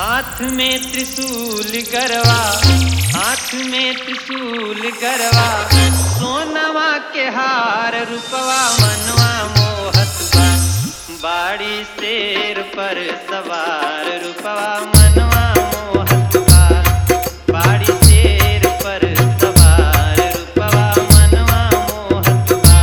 हाथ में त्रिशूल गरवा हाथ में त्रिशूल गरवा सोनवा के हार रूपवा मनवा मोहत बा बाड़ी शेर पर सवार रूपवा मनवा मोहत बा बाड़ी शेर पर सवार रूपवा मनवा मोहत बा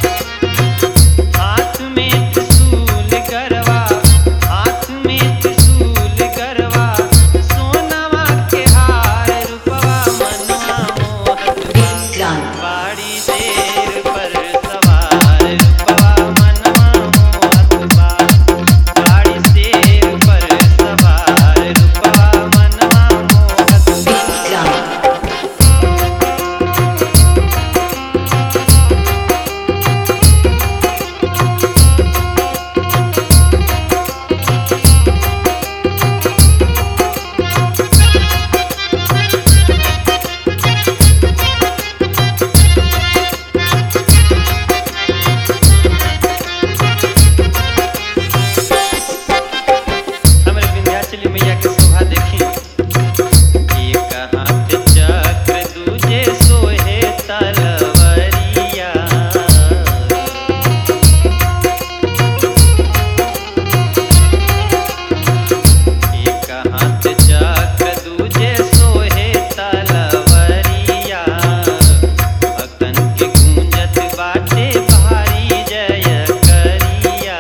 हाथ में त्रिशूल गरवा हाथ में त्रिशूल गरवा सोनवा के हार रूपवा मनवा मोहत बा Vikrant. बाड़ी शेर पर सवार रूपवा मनवा मोहत बा बाड़ी शेर पर सवार रूपवा मनवा मोहत बा Vikrant. हमरे विंध्याचली मैया के शोभा देखी एक हाथ चक्र दूजे सोहे तलवरिया एक हाथ चक्र दूजे सोहे तलवरिया भक्तन के गूंजत बाटे भारी जय करिया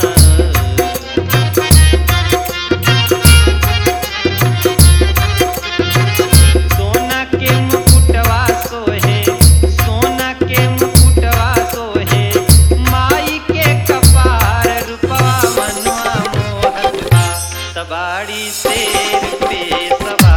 सोना के मुकुटवा सोहे सोना के मुकुटवा सोहे माई के कपार रूपवा मनवा मोहत बा सवारी शेर पे सवार